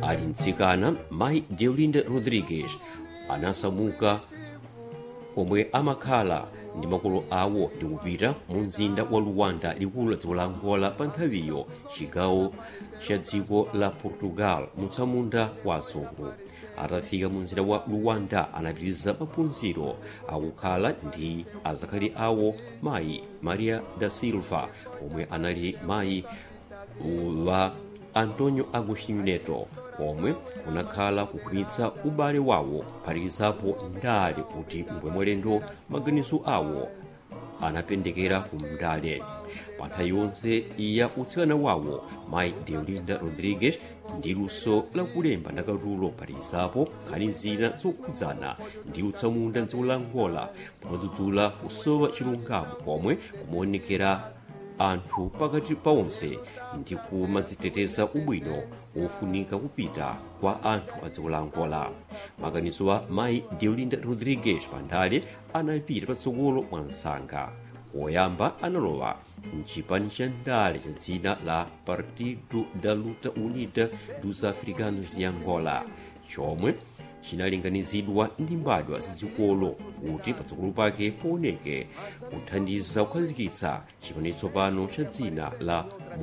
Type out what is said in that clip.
ali mtsikana mayi deolinda rodrigues anasamuka komwe amakhala ndi makolo awo ndi kupita mu mzinda wa luwanda likulu la dziko la angola pa nthawiyo chigawo cha dziko la portugal mutsamunda wa azungu atafika mu mzinda wa luwanda anapitiriza maphunziro akukhala ndi azakhali awo mayi maria da silva omwe anali mayi wa antonio agostinho neto omwe unakhala kukhwimitsa ubale wawo kuphatikizapo ndale kuti mbwemwelendo maganizo awo anapendekera ku mndale pa nthawi yonse ya utsikana wawo mayi deolinda rodrigues ndi luso lakulemba ndakatulo kuphatikizapo nkhani zina zokhudzana ndi utsamunda mdziko la angola pomadzudzula kusowa chilungamo komwe kumaonekera anthu pakati pa onse ndi kumadziteteza ubwino wofunika kupita kwa anthu a dziko la angola maganizo a mayi deolinda rodrigues pandale anapita patsogolo mwa msanga woyamba analowa mchipani cha ndale cha dzina la partido da luta unida dos africanos de angola chomwe chinalinganizidwa ndi mbadwa zazikolo kuti patsogolo pake pooneke kuthandiza kukhazikitsa chipani tsopano cha dzina la